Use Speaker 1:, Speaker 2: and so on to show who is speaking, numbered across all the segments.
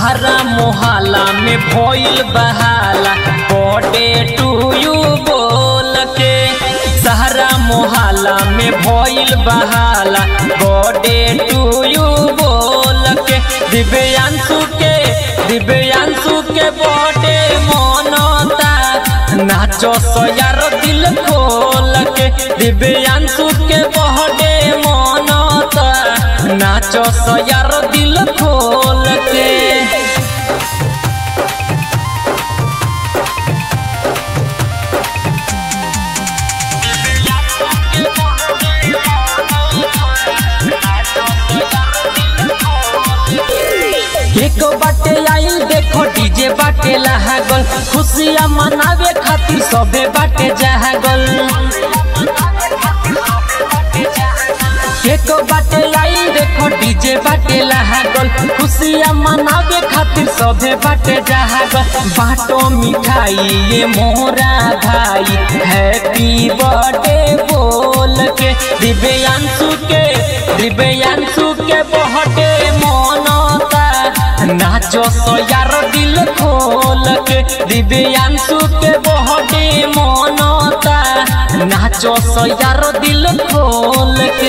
Speaker 1: सहरा मोहल्ला में भइल बहाला बर्थडे टू यू बोल के सहरा मोहल्ला में भइल बहाला बर्थडे टू यू बोल के दिव्यांशु के दिव्यांशु के बर्थडे मनता नाचो सो यार दिल खोल के दिव्यांशु के बर्थडे मनता नाचो सो यार दिल खोल के एक बाटे आइल देखो डीजे बाटे लहागल खुशियाँ मनावे खातिर सबे बाटे जहागल एक बाटे आइल देखो डीजे बाटे लहागल खुशियाँ मनावे खातिर सबे बाटे जहागल बाटो मिठाई ये मोरा भाई हैप्पी बर्थडे बोल के दिव्यांशु के दिव्यांशु के बर्थडे मनता नाचो सो यार दिल खोल के दिव्यांशु के बर्थडे मनता नाचो सो यार दिल खोल के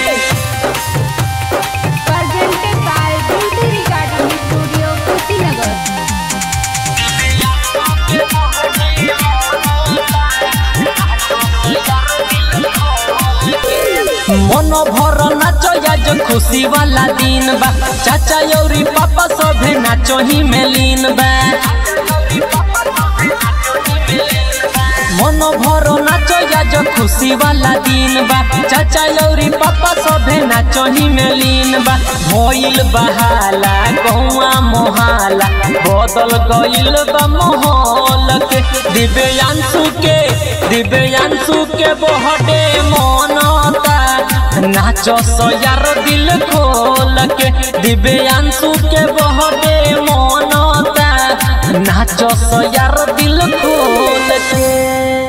Speaker 2: presented by Beauty Recording Studio, Kushinagar.
Speaker 1: मन भर नाचो आज खुशी वाला दिन बा चाचा यौरी पापा सभे नाचो ही में लीन बा मन भर नाचो आज खुशी वाला दिन बा चाचा यौरी पापा सभे नाचो ही में लीन बा भइल बहाला गौआ मोहाला बदल गइल बा माहौल के दिव्यांशु के दिव्यांशु के बहडे मनता नाचो सो यार दिल खोल के दिव्यांशु के बहडे मनता नाचो सो यार दिल खोल के